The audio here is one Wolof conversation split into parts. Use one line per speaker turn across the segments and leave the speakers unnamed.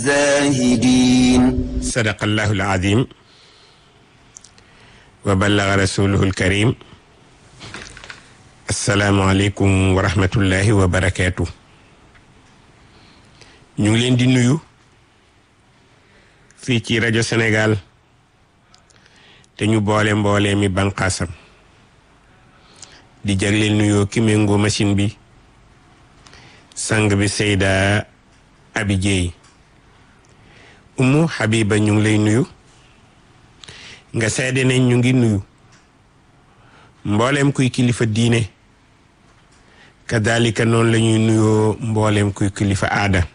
الزاهدين
sadaqa allahu alazim wa ballaga rasuluhu alkarim assalaamu aleykum wa rahmatullahi wa barakaatu ñu ngi leen di nuyu fii ci rajo Sénégal te ñu boole mboole mi banqaasam di jagleel nuyoo ki méngoo machine bi sang bi Seyda Abi Jeey umu Habiba ñu ngi lay nuyu nga seede ne ñu ngi nuyu mbooleem kuy kilifa diine kadalika noonu la ñuy nuyoo mbooleem kuy kilifa aada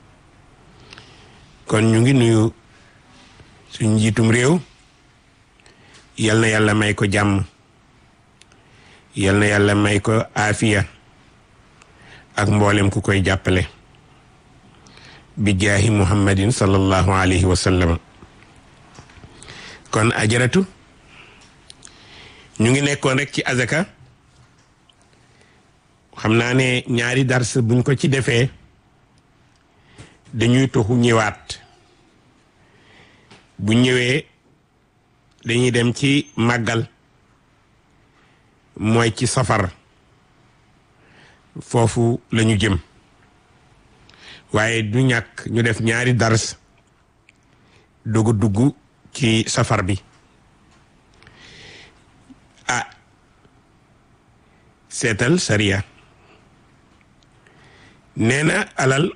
kon ñu ngi nuyu suñ njiitum réew yal na yàlla may ko jàmm yal na yàlla may ko aafiya ak mboolem ku koy jàppale bi jaahi muhammadin sallallahu alayhi wa sallam kon ajaratu ñu ngi nekkoon rek ci azaka xam naa ne ñaari dars buñ ko ci defee dañuy toxu ñëwaat bu ñëwee dañuy dem ci màggal mooy ci safar foofu lañu jëm waaye du ñàkk ñu def ñaari dars dugg dugg ci safar bi ah seetal sariya nee na alal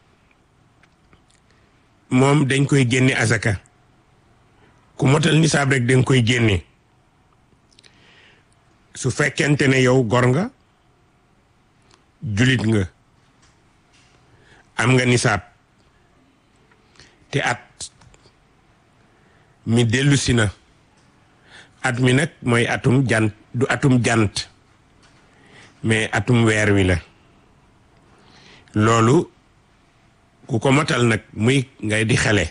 moom dañ koy génne asaka ku motal nisaab rek dañ koy génne su fekkente ne yow gor nga julit nga am nga nisaab te at mi dellusi na at mi nag mooy atum jant du atum jant mais atum weer wi la loolu ku ko matal nag muy ngay di xele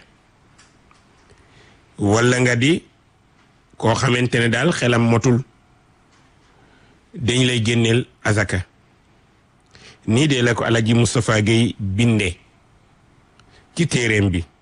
walla nga di koo xamante ne daal xelam motul dañ lay génneel azaka nii de la ko alaji Moustapha Gueye binde ci téeréem bi